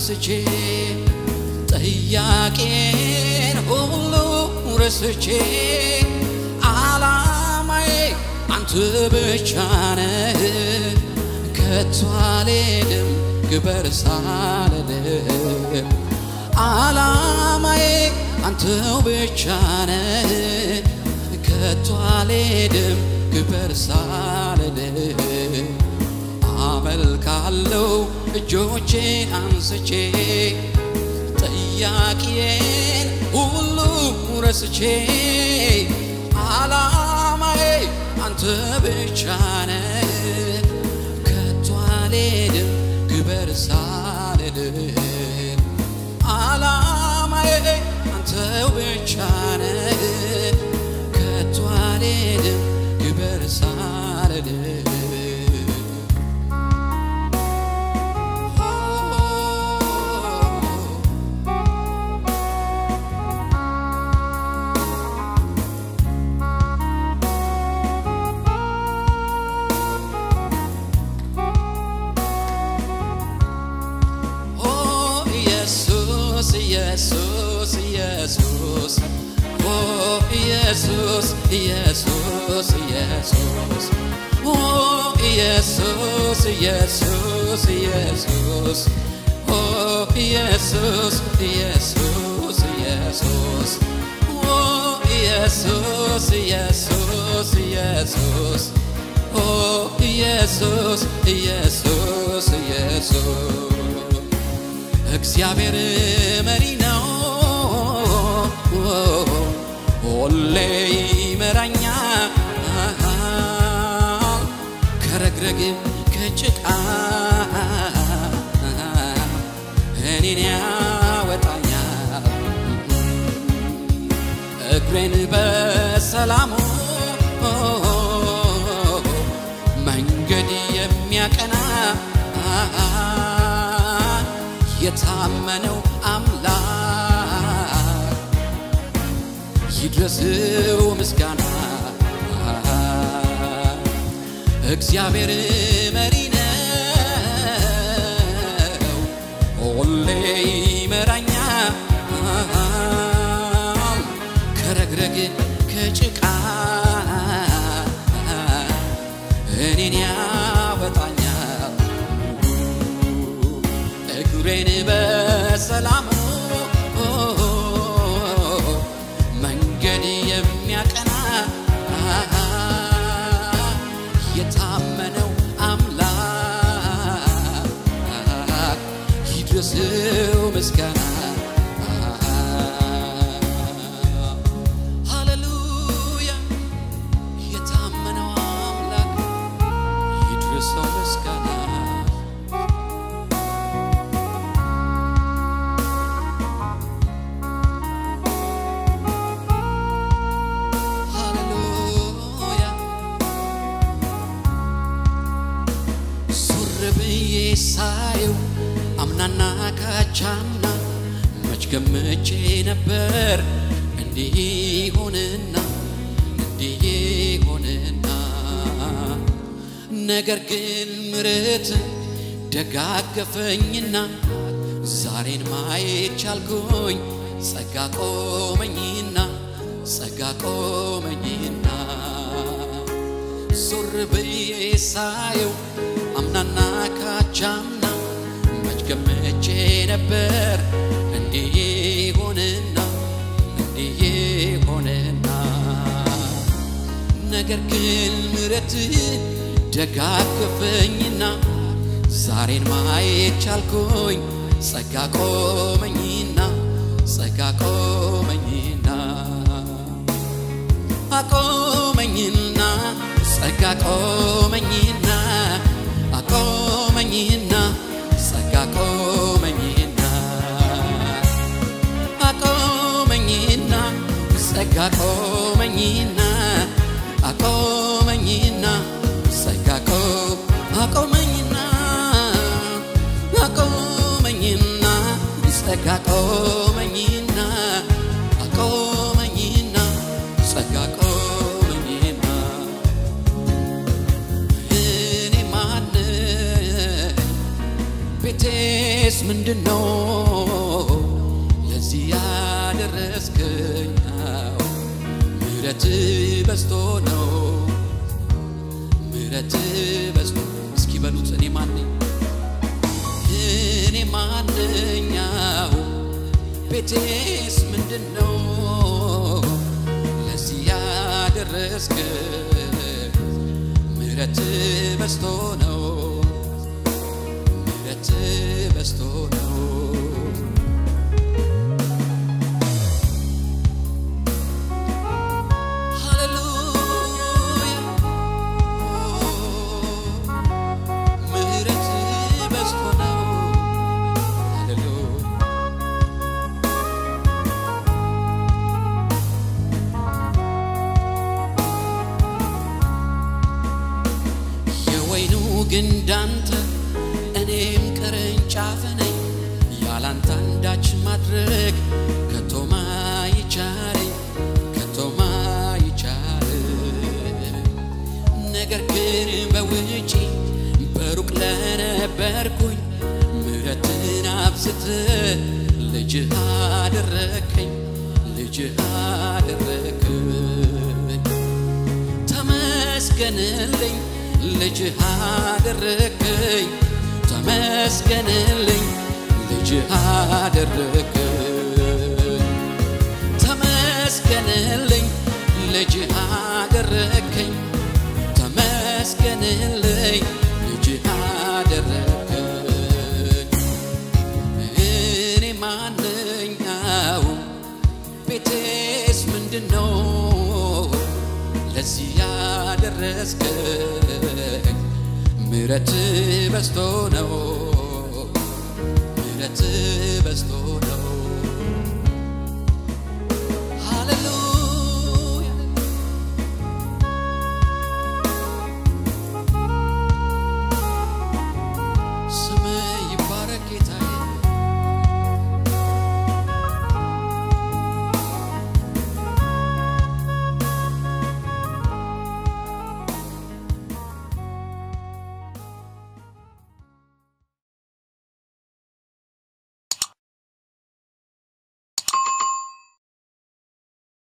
አንስቼ ጥያቄን ሁሉ ረስቼ አላማዬ አንተ ብቻ ነህ ከቶ አልሄድም ግበር ሳልልህ አላማዬ አንተው ብቻ ነህ ከቶ አልሄድም ግበር ሳልልህ አመልካለው እጆቼን አንስቼ ጥያቄን ሁሉ ረስቼ አላማዬ አንተ ብቻ ነህ ከቶ አልሄድም ግበር ሳልልህ አላማዬ አንተው ብቻ ነህ ከቶ አልሄድም ግበር ሳልልህ ኦ ኢየሱስ ኢየሱስ ኢየሱስ ኦ ኢየሱስ ኢየሱስ ኢየሱስ ኦ ኢየሱስ ኢየሱስ ኢየሱስ ኦ ኢየሱስ ኢየሱስ ኢየሱስ ኦ ኢየሱስ ኢየሱስ ኢየሱስ ኦ ኢየሱስ ኢየሱስ ኢየሱስ እግዚአብሔር መሪ ነው፣ ሁሌ ይመራኛል፣ ከረግረግ ከጭቃ እኔን ያወጣኛል፣ እግሬን በሰላሙ መንገድ የሚያቀና የታመነው አምላክ ይድረስው ምስጋና። እግዚአብሔር መሪ ነው፣ ሁሌ ይመራኛል፣ ከረግረግ ከጭቃ እኔን ያወጣኛል እግሬን በሰላሙ መንገድ የሚያቀና የታመነው አምላክ ይድረስው ምስጋና። ሃሌሉያ የታመነው አምላክ ይድረሰው ምስጋና። ሃሌሉያ ዞር ብዬ ሳየው አምናና ካቻምና መች ገምቼ ነበር እንዲህ ሆንና እንዲህ ሆንና ነገር ግን ምሕረት ደጋገፈኝና ዛሬን ማየት ቻልኩኝ ጸጋ ቆመኝና ጸጋ ቆመኝና ዞር ብዬ ሳየው አምናና ካቻምና መች ገምቼ ነበር እንዲህ ሆንና እንዲህ ሆንና ነገር ግን ምሕረት ደጋገፈኝና ዛሬን ማየት ቻልኩኝ ጸጋ ቆመኝና ጸጋ ቆመኝና አቆመኝና ጸጋ ቆመኝና አቆመኝና ጸጋ ቆመኝና አቆመኝና ጸጋ ቆመኝና አቆመኝና ጸጋ ቆ አቆመኝና አቆመኝና ጸጋ ቆመኝና አቆመኝና ጸጋ ቆመኝና እኔ ማን ቤቴስ ምንድን ነው ምሕረት በዝቶ ነው ምሕረት በዝቶ እስኪ በሉት እኔ ማነኝ እኔ ማነኛው ቤቴስ ምንድን ነው ለዚህ ያደረስክ ምሕረት በዝቶ ነው ምሕረት በዝቶ ነው ሃሌሉያ ምሕረት በዝቶ ነው ሃሌሉያ የወይኑ ግንድ አንተ እኔም ቅርንጫፍ ነኝ ያላንተ አንዳች ማድረግ ከቶማ ይቻለኝ ከቶማ ይቻል ነገር ግን በውጪ በሩቅ ለነበርኩኝ ምሕረትን አብዝተ ልጅህ አደረከኝ ልጅህ አደረከኝ ተመስገንልኝ ልጅህ አደረከኝ ተመስገንልኝ ልጅህ አደረከኝ ተመስገንልኝ ልጅህ አደረከኝ ተመስገንልኝ ልጅህ አደረከኝ እኔ ማንኛው ቤቴስ ምንድን ነው ለዚህ ያደረስከኝ ምሕረት በዝቶ ነው ምሕረት በዝቶ ነው ሃሌሉያ